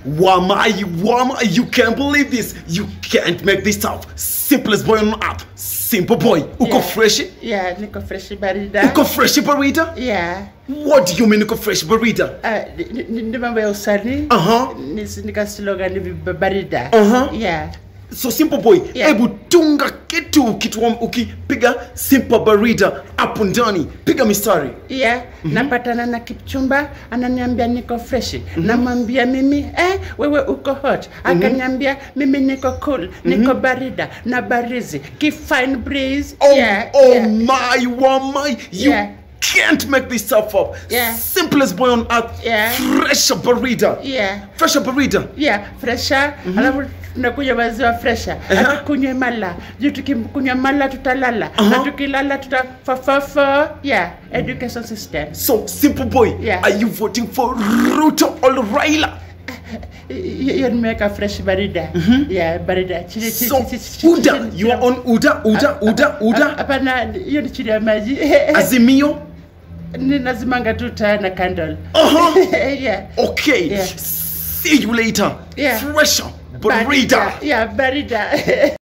Wama, Wama, you can't believe this. You can't make this up. Simplest boy on earth. Simple boy. Uko Yeah. fresh? Yeah, niko fresh barida. Uko fresh barida? Yeah. What do you mean uko fresh barida? Ah, ni- ni- ni mambo ya usanii. Aha. Ni- Nika slogan ni barida. Aha. Yeah. So simple boy, Yeah. hebu tunga kitu kitu wa- ukipiga simple barida hapo ndani. Piga mistari. Yeah, napatana na Kipchumba ananiambia niko freshi. Namwambia mimi eh, wewe uko hot. Akaniambia mimi niko cool, niko barida na barizi. Ki fine breeze. Oh, yeah, oh yeah. my, Wama, you Yeah. can't make this stuff up. Yeah. Simplest boy on earth. Yeah. Fresh barida. Yeah. Fresh barida. Yeah, fresha alafu tunakunywa maziwa fresha hatukunywe mala juu tukikunywa mala tutalala na tukilala tutafafafo yeah education system So, simple boy, Yeah. are you voting for Ruto or Raila? hiyo nimeweka fresh barida yeah barida chini chini So, chini- chini- Uda, chini- you are on Uda, Uda, Uda, Uda, hapana hiyo ni chini ya maji Azimio. ninazimanga tu taa na candle Uh-huh. yeah Okay, Yeah. see you later. Yeah. Fresher, Barida. yeah barida